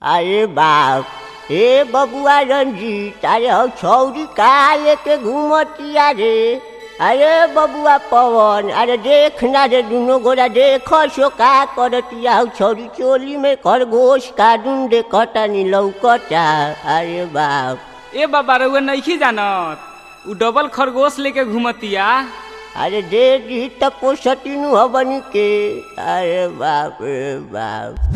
अरे बाप ए बबुआ रंजीत अरे हौ छौरी कहाँ लेके घूमतिया रे अरे बबुआ पवन अरे देख ना रे दुनो गोरा देख सो का करतिया हौ छौरी चोली में खरगोश काटून दे कटनी लौकता अरे बाप ए बाबा रउआ नइखी जानत उ डबल खरगोश लेके घुमतिया अरे दे दी त पोसतीनु हबनी के अरे बाप रे बाप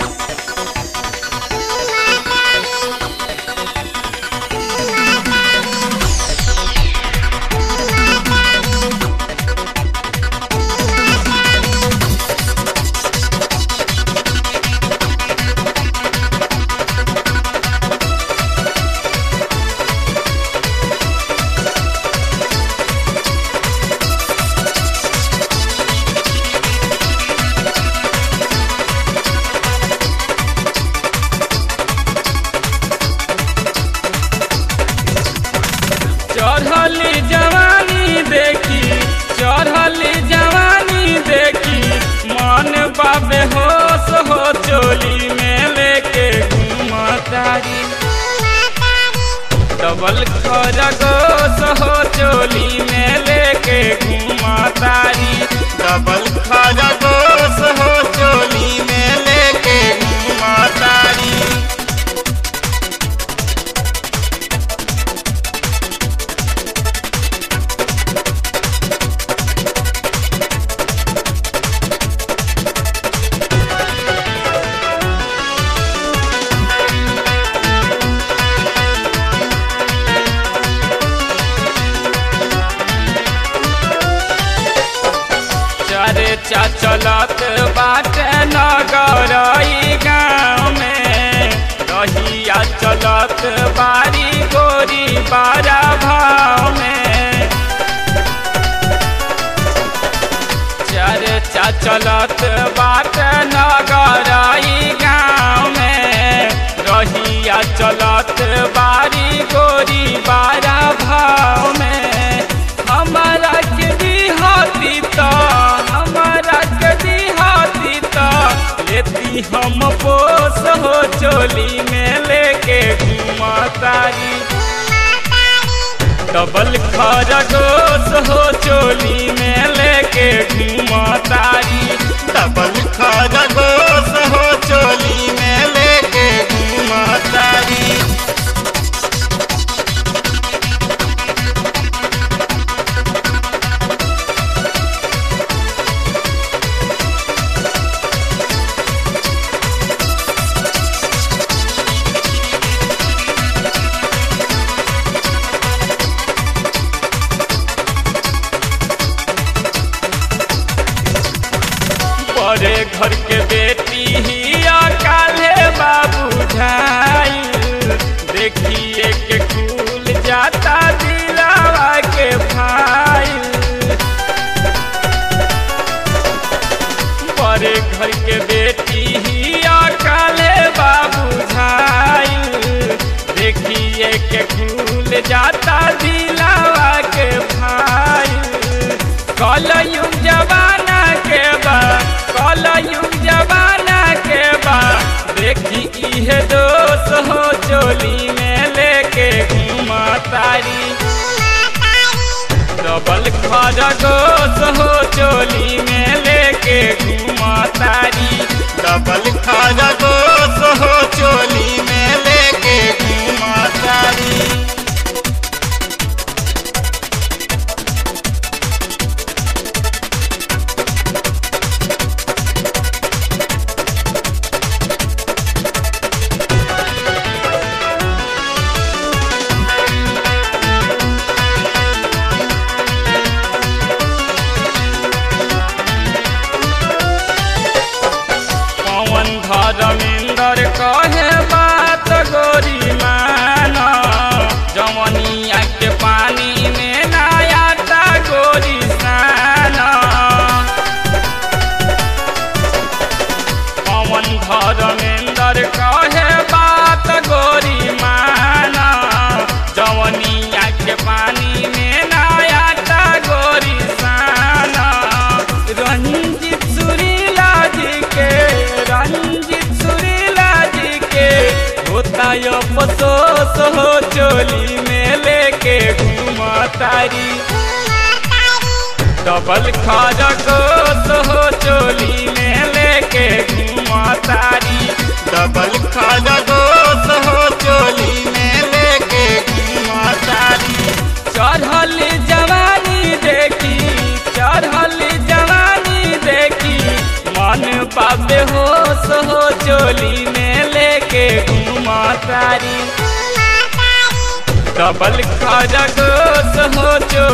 चढ़ली जवानी देखी चढ़ली जवानी देखी मन बाबे होश हो चोली में लेके घूमतारी डबल खरगोश हो चोली में लेके घूमतारी डबल खरगोश हो चोली में लेके घूमतारी चरे चलत बाटे नगरई गाँव में रहिया चलत बारी गोरी बारा भाव में चरे चलत बाटे नगरई गाँव में रहिया चलत बारी गोरी बारा भाव में हमारा के दिहाती तो हमारा के दिहाती तो लेती हम पोस हो चोली में लेके घुमातारी डबल खरगोश हो चोली में लेके घुमातारी डबल खरगोश हो चोली में लेके घुमातारी बड़े घर के बेटी ही काले बाबू झाई देखिए के खुल जाता दिलावा के भाई बड़े घर के बेटी ही काले बाबू झाई देखिए के खुल जाता दिलावा के भाई कलयुग जमाना के बा कलयुग जमाना के बा देखी इहे दोष हो चोली में लेके घुमातारी डबल खरगोश हो चोली में लेके घुमातारी डबल खरगोश हो चोली में लेके घुमातारी पवन धर्मेंद्र कहे अफसोस हो चोली में लेके घूमा तारी डबल खरगोश हो चोली में लेके घूमा तारी डबल खरगोश हो चोली में लेके घूमा तारी चढ़ल जवानी देखी चढ़ल जवानी देखी मन पाबे होश हो चोली में लेके घूमा तारी डबल खरगोश हो चोली